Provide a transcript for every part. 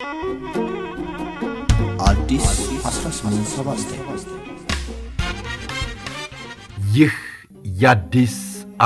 አዲስ 1879 ይህ የአዲስ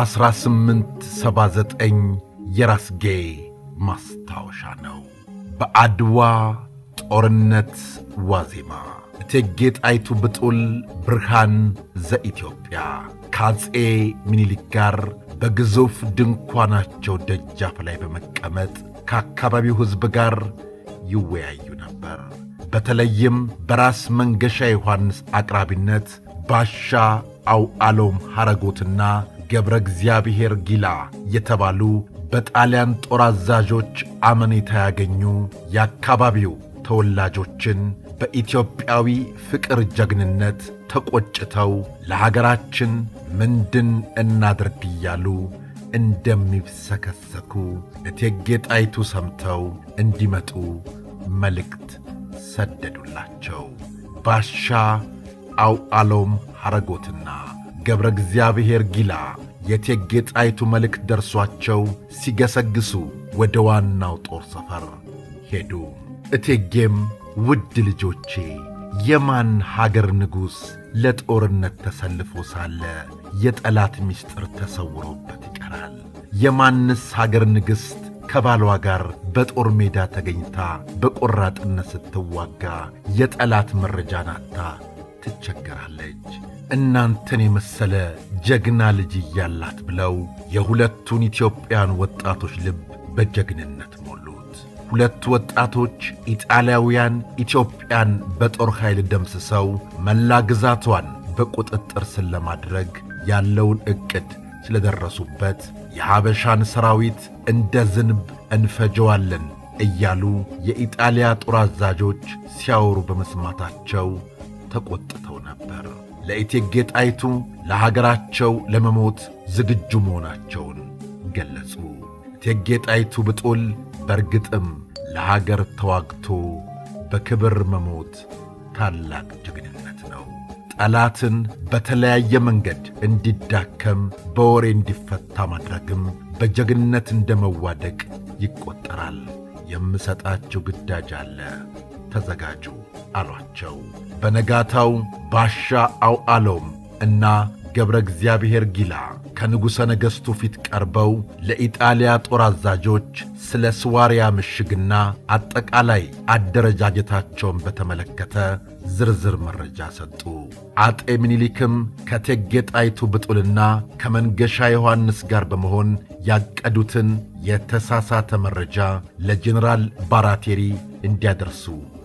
1879 የራስጌ ማስታወሻ ነው። በአድዋ ጦርነት ዋዜማ እቴጌ ጣይቱ ብጡል ብርሃን ዘኢትዮጵያ ከአፄ ምኒልክ ጋር በግዙፍ ድንኳናቸው ደጃፍ ላይ በመቀመጥ ከአካባቢው ሕዝብ ጋር ይወያዩ ነበር። በተለይም በራስ መንገሻ ዮሐንስ አቅራቢነት ባሻ አውዓሎም ሐረጎትና ገብረ እግዚአብሔር ጊላ የተባሉ በጣሊያን ጦር አዛዦች አመኔታ ያገኙ የአካባቢው ተወላጆችን በኢትዮጵያዊ ፍቅር ጀግንነት ተቆጭተው ለሀገራችን ምንድን እናድርግ እያሉ እንደሚብሰከሰኩ እቴጌ ጣይቱ ሰምተው እንዲመጡ መልእክት ሰደዱላቸው። ባሻ አውዓሎም ሐረጎትና ገብረ እግዚአብሔር ጊላ የእቴጌ ጣይቱ መልእክት ደርሷቸው ሲገሰግሱ ወደ ዋናው ጦር ሰፈር ሄዱ። እቴጌም ውድ ልጆቼ የማን ሀገር ንጉሥ ለጦርነት ተሰልፎ ሳለ የጠላት ምስጢር ተሰውሮበት ይቀራል? የማንስ ሀገር ንግሥት ከባሏ ጋር በጦር ሜዳ ተገኝታ በቆራጥነት ስትዋጋ የጠላት መረጃ ናታ ትቸገራለች? እናንተን የመሰለ ጀግና ልጅ እያላት ብለው የሁለቱን ኢትዮጵያን ወጣቶች ልብ በጀግንነት ሞሉት። ሁለቱ ወጣቶች ኢጣሊያውያን ኢትዮጵያን በጦር ኃይል ደምስሰው መላ ግዛቷን በቁጥጥር ስር ለማድረግ ያለውን ዕቅድ ስለደረሱበት የሐበሻን ሰራዊት እንደ ዝንብ እንፈጀዋለን እያሉ የኢጣሊያ ጦር አዛዦች ሲያወሩ በመስማታቸው ተቈጥተው ነበር። ለእቴጌ ጣይቱ ለሀገራቸው ለመሞት ዝግጁ መሆናቸውን ገለጹ። እቴጌ ጣይቱ ብጡል በርግጥም ለሀገር ተዋግቶ በክብር መሞት ታላቅ ጀግንነት ነው። ጠላትን በተለያየ መንገድ እንዲዳከም በወሬ እንዲፈታ ማድረግም በጀግንነት እንደ መዋደቅ ይቈጠራል። የምሰጣችሁ ግዳጅ አለ፣ ተዘጋጁ አሏቸው። በነጋታው ባሻ አውዓሎም እና ገብረ እግዚአብሔር ጊላ ከንጉሠ ነገሥቱ ፊት ቀርበው ለኢጣሊያ ጦር አዛዦች ስለ ስዋርያ ምሽግና አጠቃላይ አደረጃጀታቸውን በተመለከተ ዝርዝር መረጃ ሰጡ። አጤ ምኒልክም ከእቴጌ ጣይቱ ብጡልና ከመንገሻ ዮሐንስ ጋር በመሆን ያቀዱትን የተሳሳተ መረጃ ለጄኔራል ባራቴሪ እንዲያደርሱ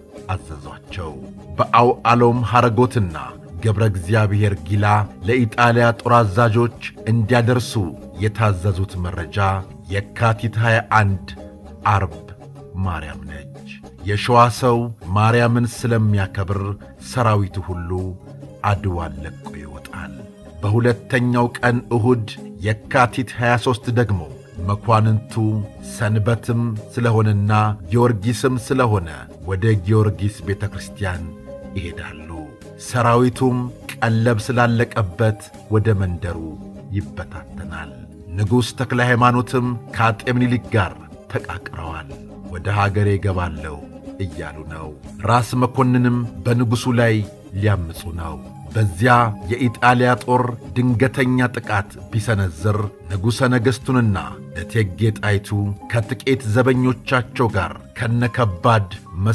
አዘዟቸው። በአውዓሎም ሐረጎትና ገብረ እግዚአብሔር ጊላ ለኢጣሊያ ጦር አዛዦች እንዲያደርሱ የታዘዙት መረጃ የካቲት 21 አርብ ማርያም ነች። የሸዋ ሰው ማርያምን ስለሚያከብር ሰራዊቱ ሁሉ አድዋን ለቆ ይወጣል። በሁለተኛው ቀን እሁድ የካቲት 23 ደግሞ መኳንንቱ ሰንበትም ስለሆነና ጊዮርጊስም ስለሆነ ወደ ጊዮርጊስ ቤተ ክርስቲያን ይሄዳሉ። ሰራዊቱም ቀለብ ስላለቀበት ወደ መንደሩ ይበታተናል። ንጉሥ ተክለ ሃይማኖትም ከአጤ ምኒልክ ጋር ተቃቅረዋል። ወደ ሀገሬ እገባለሁ እያሉ ነው። ራስ መኮንንም በንጉሡ ላይ ሊያምፁ ነው። በዚያ የኢጣሊያ ጦር ድንገተኛ ጥቃት ቢሰነዝር ንጉሠ ነገሥቱንና እቴጌ ጣይቱ ከጥቂት ዘበኞቻቸው ጋር ከነከባድ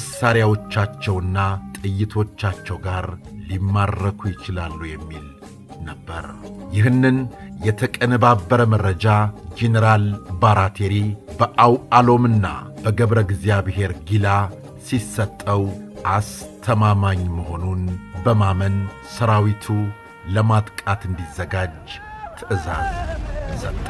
መሣሪያዎቻቸውና ጥይቶቻቸው ጋር ሊማረኩ ይችላሉ የሚል ነበር። ይህንን የተቀነባበረ መረጃ ጄኔራል ባራቴሪ በአውዓሎምና በገብረ እግዚአብሔር ጊላ ሲሰጠው አስተማማኝ መሆኑን በማመን ሰራዊቱ ለማጥቃት እንዲዘጋጅ ትእዛዝ ሰጠ።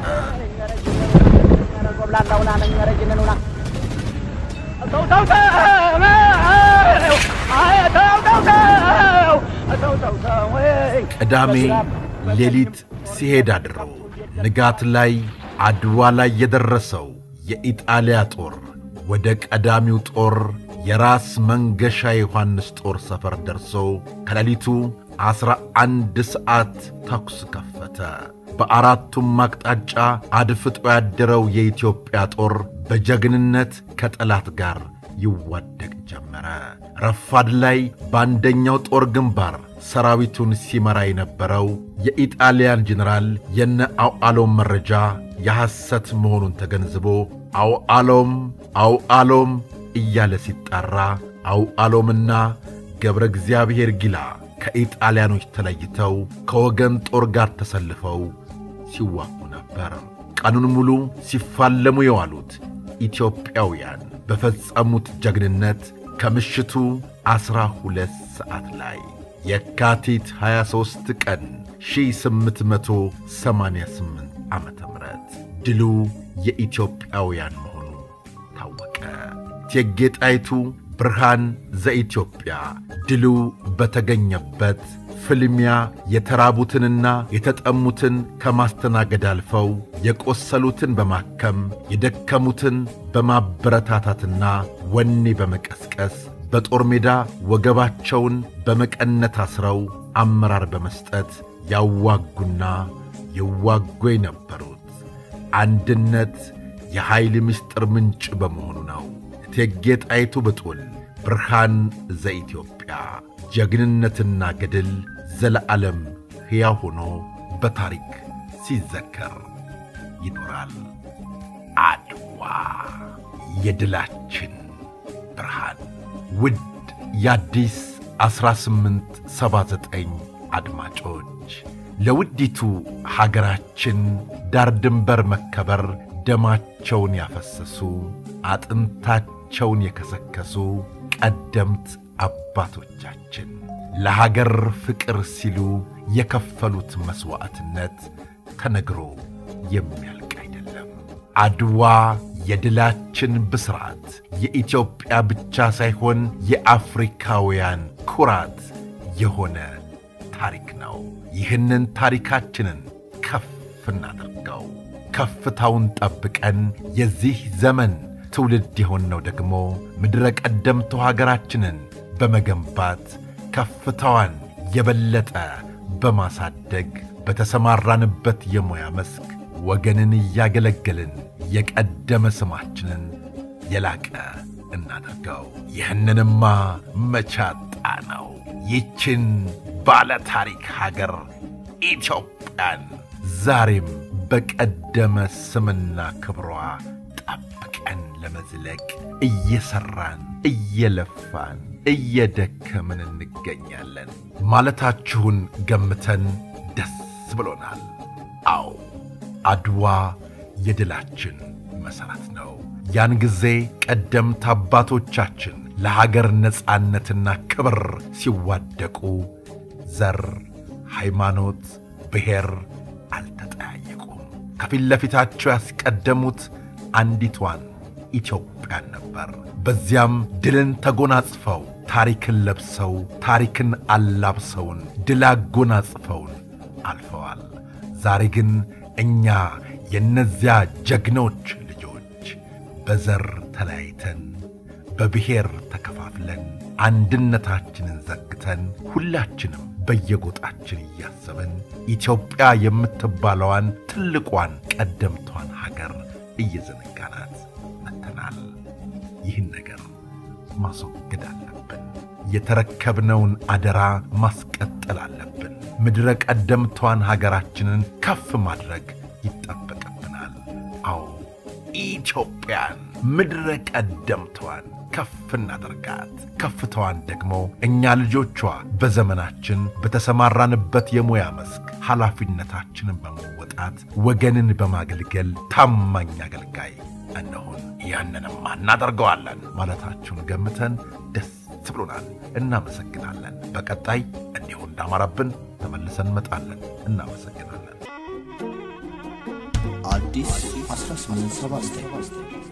ቅዳሜ ሌሊት ሲሄድ አድሮ ንጋት ላይ አድዋ ላይ የደረሰው የኢጣሊያ ጦር ወደ ቀዳሚው ጦር የራስ መንገሻ ዮሐንስ ጦር ሰፈር ደርሶ ከሌሊቱ ዐሥራ አንድ ሰዓት ተኩስ ከፈተ። በአራቱም አቅጣጫ አድፍጦ ያደረው የኢትዮጵያ ጦር በጀግንነት ከጠላት ጋር ይዋደቅ ጀመረ። ረፋድ ላይ በአንደኛው ጦር ግንባር ሰራዊቱን ሲመራ የነበረው የኢጣሊያን ጀኔራል የነ አውዓሎም መረጃ የሐሰት መሆኑን ተገንዝቦ አውዓሎም አውዓሎም እያለ ሲጣራ አውዓሎምና ገብረ እግዚአብሔር ጊላ ከኢጣሊያኖች ተለይተው ከወገን ጦር ጋር ተሰልፈው ሲዋጉ ነበር። ቀኑን ሙሉ ሲፋለሙ የዋሉት ኢትዮጵያውያን በፈጸሙት ጀግንነት ከምሽቱ ዐሥራ ሁለት ሰዓት ላይ የካቲት 23 ቀን 1888 ዓ ም ድሉ የኢትዮጵያውያን መሆኑ ታወቀ። እቴጌ ጣይቱ ብርሃን ዘኢትዮጵያ ድሉ በተገኘበት ፍልሚያ የተራቡትንና የተጠሙትን ከማስተናገድ አልፈው የቆሰሉትን በማከም የደከሙትን በማበረታታትና ወኔ በመቀስቀስ በጦር ሜዳ ወገባቸውን በመቀነት አስረው አመራር በመስጠት ያዋጉና ይዋጉ የነበሩት አንድነት የኃይል ምስጢር ምንጭ በመሆኑ ነው። እቴጌ ጣይቱ ብጡል ብርሃን ዘኢትዮጵያ ጀግንነትና ገድል ዘለዓለም ሕያው ሆኖ በታሪክ ሲዘከር ይኖራል። አድዋ የድላችን ብርሃን። ውድ የአዲስ 1879 አድማጮች ለውዲቱ ሀገራችን ዳር ድንበር መከበር ደማቸውን ያፈሰሱ አጥንታቸውን የከሰከሱ ቀደምት አባቶቻችን ለሀገር ፍቅር ሲሉ የከፈሉት መሥዋዕትነት ተነግሮ የሚያልቅ አይደለም። አድዋ የድላችን ብስራት የኢትዮጵያ ብቻ ሳይሆን የአፍሪካውያን ኩራት የሆነ ታሪክ ነው። ይህንን ታሪካችንን ከፍ እናድርገው። ከፍታውን ጠብቀን የዚህ ዘመን ትውልድ የሆንነው ደግሞ ምድረ ቀደምቶ ሀገራችንን በመገንባት ከፍታዋን የበለጠ በማሳደግ በተሰማራንበት የሙያ መስክ ወገንን እያገለገልን የቀደመ ስማችንን የላቀ እናደርገው። ይህንንማ መቻጣ ነው። ይችን ባለ ታሪክ ሀገር ኢትዮጵያን ዛሬም በቀደመ ስምና ክብሯ ጠብቀን ለመዝለቅ እየሠራን እየለፋን እየደከምን እንገኛለን ማለታችሁን ገምተን ደስ ብሎናል። አዎ አድዋ የድላችን መሠረት ነው። ያን ጊዜ ቀደምት አባቶቻችን ለሀገር ነጻነትና ክብር ሲዋደቁ ዘር፣ ሃይማኖት፣ ብሔር አልተጠያየቁም። ከፊት ለፊታቸው ያስቀደሙት አንዲቷን ኢትዮጵያን ነበር። በዚያም ድልን ተጎናጽፈው ታሪክን ለብሰው ታሪክን አላብሰውን ድል አጎናጽፈውን አልፈዋል። ዛሬ ግን እኛ የእነዚያ ጀግኖች ልጆች በዘር ተለያይተን በብሔር ተከፋፍለን አንድነታችንን ዘግተን ሁላችንም በየጎጣችን እያሰብን ኢትዮጵያ የምትባለዋን ትልቋን ቀደምቷን ሀገር እየዘነጋናት መጥተናል። ይህን ነገር ማስወገድ አለብን። የተረከብነውን አደራ ማስቀጠል አለብን። ምድረ ቀደምቷን ሀገራችንን ከፍ ማድረግ ይጠበቅብናል። አዎ ኢትዮጵያን ምድረ ቀደምቷን ከፍ እናደርጋት። ከፍታዋን ደግሞ እኛ ልጆቿ በዘመናችን በተሰማራንበት የሙያ መስክ ኃላፊነታችንን በመወጣት ወገንን በማገልገል ታማኝ አገልጋይ እንሆን። ያንንማ እናደርገዋለን ማለታችሁን ገምተን ደስ ብሎናል። እናመሰግናለን። በቀጣይ እንዲሁ እንዳማረብን ተመልሰን እንመጣለን። እናመሰግናለን። አዲስ 1879